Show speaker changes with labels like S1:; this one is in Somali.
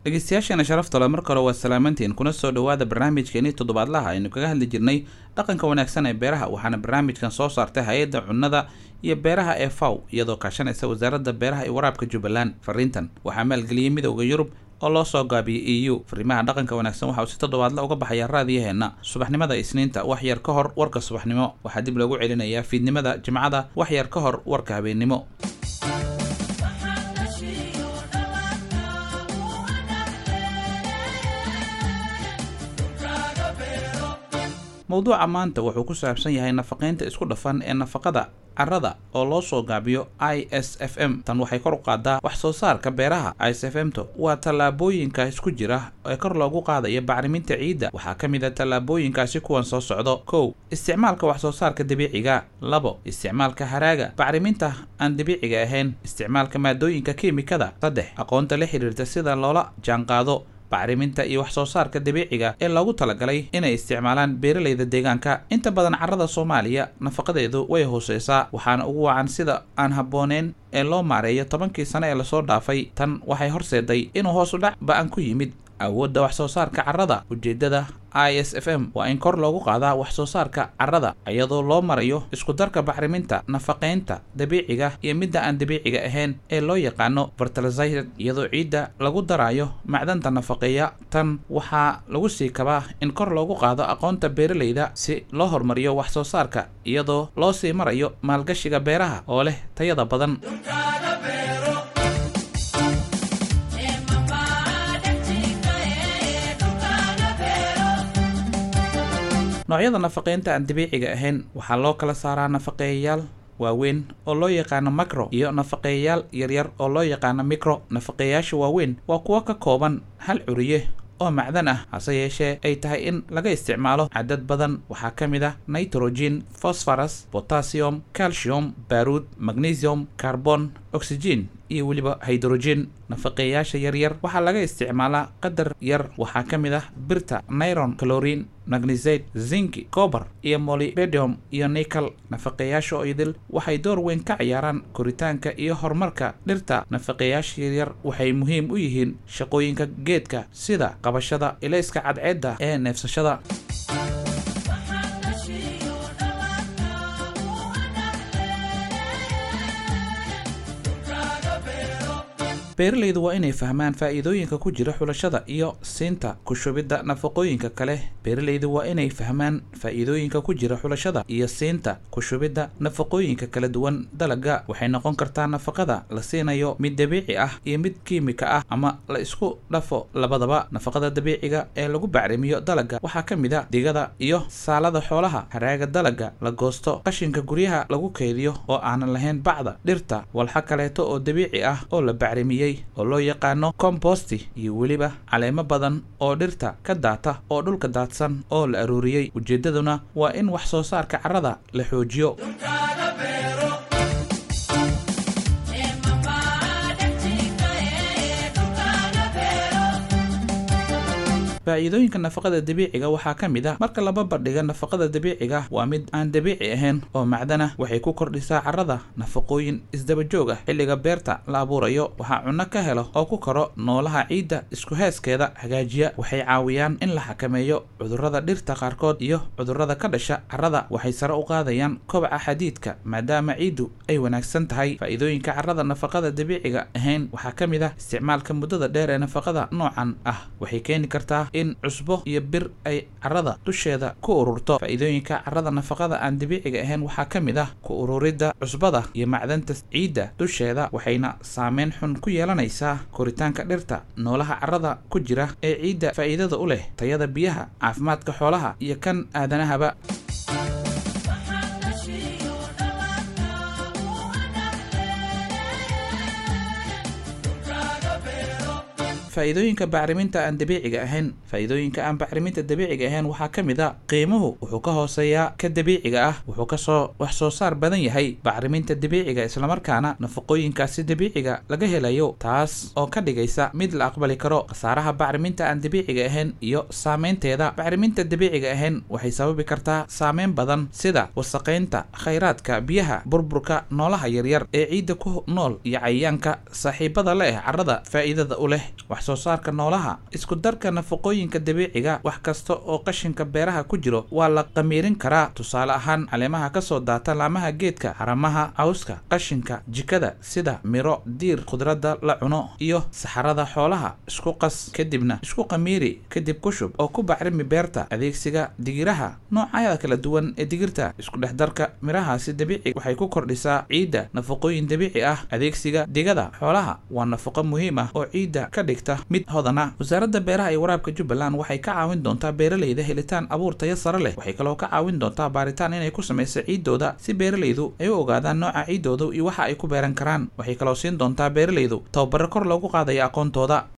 S1: dhegeystayaasheena sharafta le mar kale waa salaamantiin kuna soo dhowaada barnaamijkeenii toddobaadlaha aynu kaga hadli jirnay dhaqanka wanaagsan ee beeraha waxaana barnaamijkan soo saartay hay-adda cunnada iyo beeraha ee faw iyadoo kaashanaysa wasaaradda beeraha iyo waraabka jubbaland fariintan waxaa maalgeliyey midowda yurub oo loo soo gaabiyey e u fariimaha dhaqanka wanaagsan waxa uu si toddobaadla uga baxaya raadiyaheenna subaxnimada isniinta wax yar ka hor warka subaxnimo waxaa dib loogu celinayaa fiidnimada jimcada wax yar ka hor warka habeennimo mowduuca maanta wuxuu ku saabsan yahay nafaqaynta isku dhafan ee nafaqada carrada oo loo soo gaabiyo i s f m tan waxay kor u qaadaa wax soo saarka beeraha i s f m to waa tallaabooyinka isku jira ee kor loogu qaadayo bacriminta ciidda waxaa ka mid a tallaabooyinkaasi kuwan soo socdo kow isticmaalka wax soo saarka dabiiciga labo isticmaalka haraaga bacriminta aan dabiiciga ahayn isticmaalka maadooyinka kiimikada saddex aqoonta la xiriirta sida loola jaanqaado bacriminta iyo wax soo saarka dabiiciga ee loogu talagalay inay isticmaalaan beeralayda deegaanka inta badan carrada soomaaliya nafaqadeedu way hooseysaa waxaana ugu wacan sida aan habbooneyn ee loo maareeyo tobankii sano ee lasoo dhaafay tan waxay horseeday inuu hoos u dhac ba-an ku yimid awoodda wax soo saarka carrada ujeeddada i s f m waa in kor loogu qaadaa wax soo saarka carrada iyadoo loo marayo isku darka bacriminta nafaqaynta dabiiciga iyo midda aan dabiiciga ahayn ee loo yaqaano fertilizer iyadoo ciidda lagu darayo macdanta nafaqeeya tan waxaa lagu sii kabaa in kor loogu qaado aqoonta beeralayda si loo horumariyo wax soo saarka iyadoo loo sii marayo maalgashiga beeraha oo leh tayada badan noocyada nafaqeynta aan dabiiciga ahayn waxaa loo kala saaraa nafaqeeyayaal waaweyn oo loo yaqaano macro iyo nafaqeeyayaal yaryar oo loo yaqaano micro nafaqeeyayaasha waaweyn waa kuwo ka kooban hal curiye oo macdan ah hase yeeshee ay tahay in laga isticmaalo cadad badan waxaa ka mid ah nitrogen phosphorus potassium calcium baruud magnesium carbon oxygen iyo weliba hydrogen nafaqeeyaasha yaryar waxaa laga isticmaalaa qadar yar waxaa ka mid ah birta niron calorin magnesate zinki cober iyo molybedium iyo nical nafaqeeyaasha oo idil waxay door weyn ka ciyaaraan koritaanka iyo horumarka dhirta nafaqeeyaasha yaryar waxay muhiim u yihiin shaqooyinka geedka sida qabashada ilayska cadceedda ee neefsashada beeralaydu waa inay fahmaan faa'iidooyinka ku jira xulashada iyo siinta ku shubidda nafaqooyinka kale beeralaydu waa inay fahmaan faa'iidooyinka ku jira xulashada iyo siinta ku shubidda nafaqooyinka kala duwan dalagga waxay noqon kartaa nafaqada la siinayo mid dabiici ah iyo mid kiimika ah ama la isku dhafo labadaba nafaqada dabiiciga ee lagu bacrimiyo dalagga waxaa ka mid a digada iyo saalada xoolaha haraaga dalagga la goosto qashinka guryaha lagu keydiyo oo aanan lahayn bacda dhirta walxa kaleeto oo dabiici ah oo la bacrimiyey oo loo yaqaano composti iyo weliba caleemo badan oo dhirta ka daata oo dhulka daadsan oo la aruuriyey ujeeddaduna waa in wax soo saarka carrada la xoojiyo faa'iidooyinka nafaqada dabiiciga waxaa ka mid ah marka laba bandhiga nafaqada dabiiciga waa mid aan dabiici ahayn oo macdana waxay ku kordhisaa carrada nafaqooyin isdaba joog ah xilliga beerta la abuurayo waxaa cunno ka helo oo ku koro noolaha ciidda isku heeskeeda hagaajiya waxay caawiyaan in la xakameeyo cudurrada dhirta qaarkood iyo cudurrada ka dhasha carrada waxay sare u qaadayaan kobaca xadiidka maadaama ciiddu ay wanaagsan tahay faa'iidooyinka carrada nafaqada dabiiciga ahayn waxaa ka mid ah isticmaalka muddada dheer ee nafaqada noocan ah waxay keeni kartaa in cusbo iyo bir ay carrada dusheeda ku ururto faa'iidooyinka carrada nafaqada aan dabiiciga ahayn waxaa ka mid ah ku ururidda cusbada iyo macdanta ciidda dusheeda waxayna saameyn xun ku yeelanaysaa koritaanka dhirta noolaha carrada ku jira ee ciidda faa'iidada u leh tayada biyaha caafimaadka xoolaha iyo kan aadanahaba faa'iidooyinka bacriminta aan dabiiciga ahayn faa'iidooyinka aan bacriminta dabiiciga ahayn waxaa ka mid a qiimuhu wuxuu ka hooseeyaa ka dabiiciga ah wuxuu kasoo wax soo saar badan yahay bacriminta dabiiciga islamarkaana nafaqooyinkaasi dabiiciga laga helayo taas oo ka dhigaysa mid la aqbali karo khasaaraha bacriminta aan dabiiciga ahayn iyo saameynteeda bacriminta dabiiciga ahayn waxay sababi kartaa saameyn badan sida wasaqaynta khayraadka biyaha burburka noolaha yaryar ee ciidda ku nool iyo cayayaanka saaxiibada leh carrada faa'iidada u leh wax soo saarka noolaha isku darka nafaqooyinka dabiiciga wax kasta oo qashinka beeraha ku jiro waa la qamiirin karaa tusaale ahaan caleemaha kasoo daata laamaha geedka haramaha cawska qashinka jikada sida miro diir khudradda la cuno iyo saxarada xoolaha isku qas kadibna isku qamiiri kadib ku shub oo ku bacrimi beerta adeegsiga digiraha noocyada kala duwan ee digirta isku dhex darka mirahaasi dabiici waxay ku kordhisaa ciidda nafaqooyin dabiici ah adeegsiga digada xoolaha waa nafaqo muhiim ah oo ciidda ka dhigta mid hodana wasaaradda beeraha iyo waraabka jubbaland waxay ka caawin doontaa beeralayda helitaan abuur tayo sare leh waxay kaloo ka caawin doontaa baaritaan inay ku samayso ciiddooda si beeralaydu ay u ogaadaan nooca ciiddooda iyo waxa ay ku beeran karaan waxay kaloo siin doontaa beeralaydu tababaro kor loogu qaadaya aqoontooda